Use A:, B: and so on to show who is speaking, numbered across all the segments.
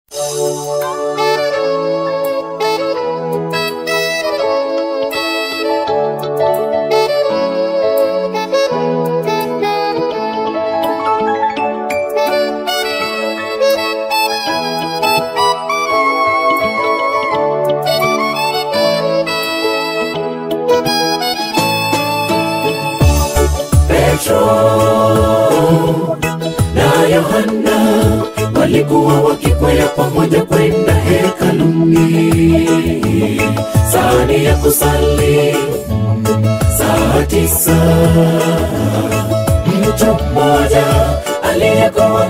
A: Petro na Yohana walikuwa wakikwea pamoja kwenda hekaluni, sani ya kusali saa tisa. Mtu mmoja aliyekuwa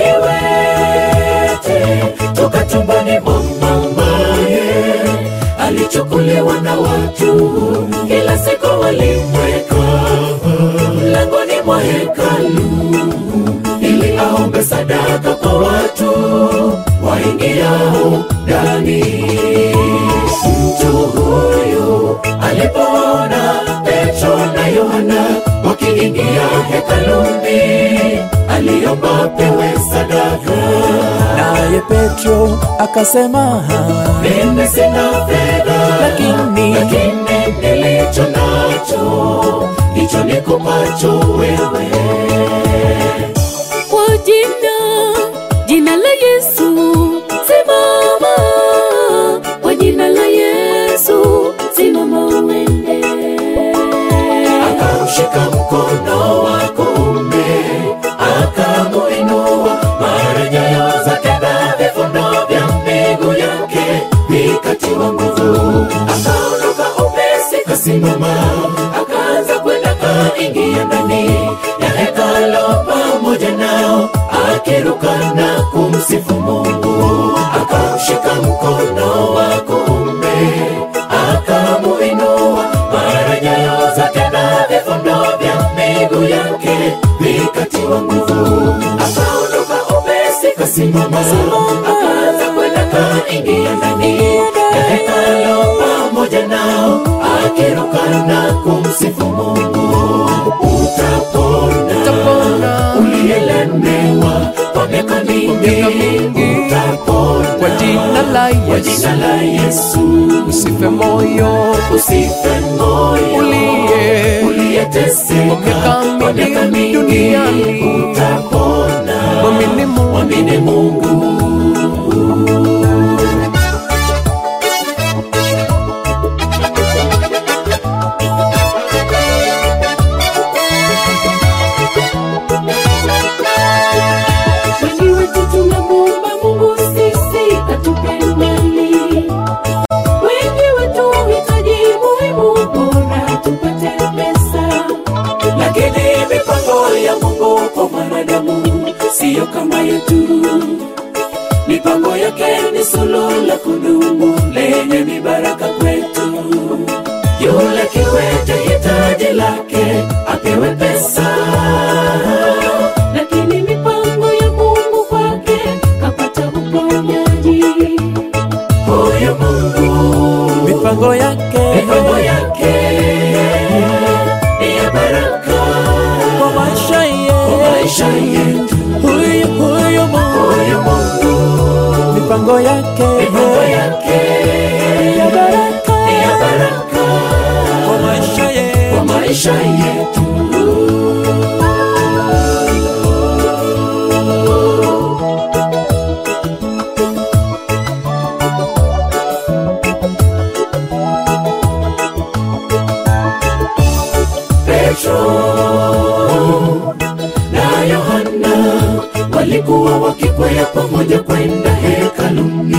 A: kiwete toka tumbani mwa mamaye alichukuliwa na watu, kila siku walimweka mlangoni mwa hekalu ili aombe sadaka kwa watu waingiao ndani. Mtu huyu alipoona Petro na Yohana wakiingia hekaluni, aliomba pewe sadaka.
B: Naye Petro akasema,
A: Mimi sina fedha,
B: Lakini-
A: lakini nilicho nacho ndicho nikupacho wewe.
C: Kwa jina, jina la Yesu, simama. Kwa jina la Yesu, simama uende.
A: Akamshika mkono wa kuume, akamuinua, mara nyayo zake na vifundo vya miguu yake vikatiwa nguvu. Akaondoka upesi, kasimama, akaanza kwenda, kaingia ndani ya hekalo pamoja nao, akiruka na kumsifu Mungu. Akamshika mkono wa kuume, akamuinua, mara nyayo zake na vifundo vya miguu yake vikatiwa nguvu. Akaondoka upesi, kasimama, akaanza kwenda, kaingia ndani ya hekalo pamoja nao, akiruka na kumsifu Mungu. Utapona,
B: Utapona.
A: uliyelemewa kwa miaka mingi,
B: miaka mingi.
A: utapona
B: kwa jina la
A: kwa
B: Yesu,
A: jina la Yesu.
B: usife moyo,
A: Usife moyo
B: Uliye-
A: uliyeteseka
B: kwa miaka mingi duniani.
A: utapona.
B: mwamini Mungu.
A: Mwamini Mungu.
C: Wengi wetu tunamuomba Mungu sisi atupe mali. Wengi wetu hitaji muhimu bora tupate pesa.
A: Lakini mipango ya Mungu kwa mwanadamu siyo kama yetu. Mipango yake ni suluhu la kudumu lenye mibaraka kwetu. Yule kiwete hitaji lake apewe pesa.
C: Lakini mipango ya Mungu kwake kapata uponyaji.
A: Huyu Mungu
B: mipango yake
A: mipango yake ni ya baraka
B: kwa maisha
A: kwa maisha
B: yetu.
A: yetu.
B: Huyu huyu Mungu,
A: Huyu Mungu
B: mipango yake
A: mipango yake
B: ya baraka
A: ni ya baraka
B: kwa maisha yetu.
A: kwa maisha yetu. Petro na Yohana walikuwa wakikwea pamoja kwenda hekaluni,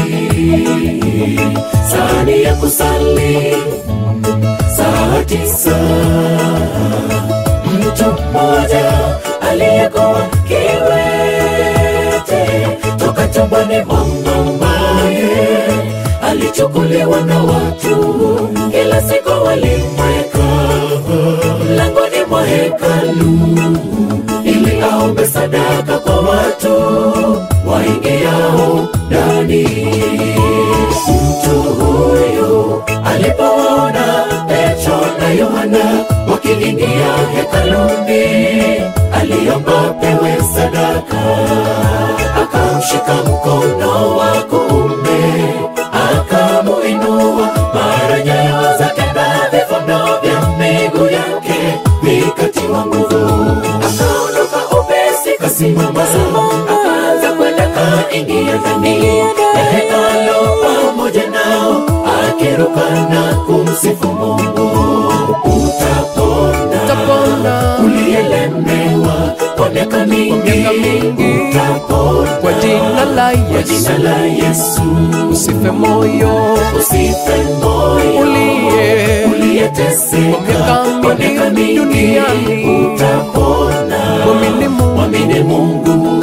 A: sani ya kusali saa tisa. Mtu mmoja aliyekuwa kiwete toka tumbani mwa mamaye alichukuliwa na watu, kila siku walimweka mlangoni mwa hekalu ili aombe sadaka kwa watu waingiao ndani. Mtu huyu alipoona Petro na Yohana wakiingia hekaluni, aliomba pewe sadaka, akamshika mkono wa kuume kasimama akaanza kwenda kaingia ndani ya hekalo pamoja nao akiruka na kumsifu mungu utapona
B: Utapona
A: uliyelemewa kwa miaka mingi
B: miaka mingi.
A: utapona
B: kwa jina la
A: kwa
B: Yesu,
A: jina la yesu
B: usife moyo,
A: usife moyo
B: uliye
A: uliyeteseka
B: Kwa miaka
A: kwa miaka
B: mingi
A: mingi
B: duniani.
A: utapona
B: mwamini Mungu,
A: mwamini mungu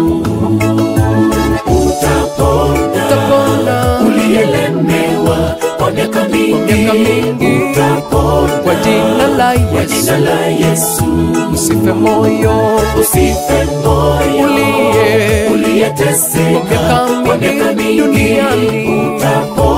A: utapona
B: utapona
A: uliyelemewa kwa miaka mingi
B: miaka mingi.
A: utapona
B: kwa jina la
A: kwa
B: Yesu,
A: jina la yesu
B: usife moyo,
A: usife moyo
B: uliye
A: uliyeteseka
B: Kwa miaka
A: kwa miaka
B: mingi
A: mingi
B: duniani.
A: utapona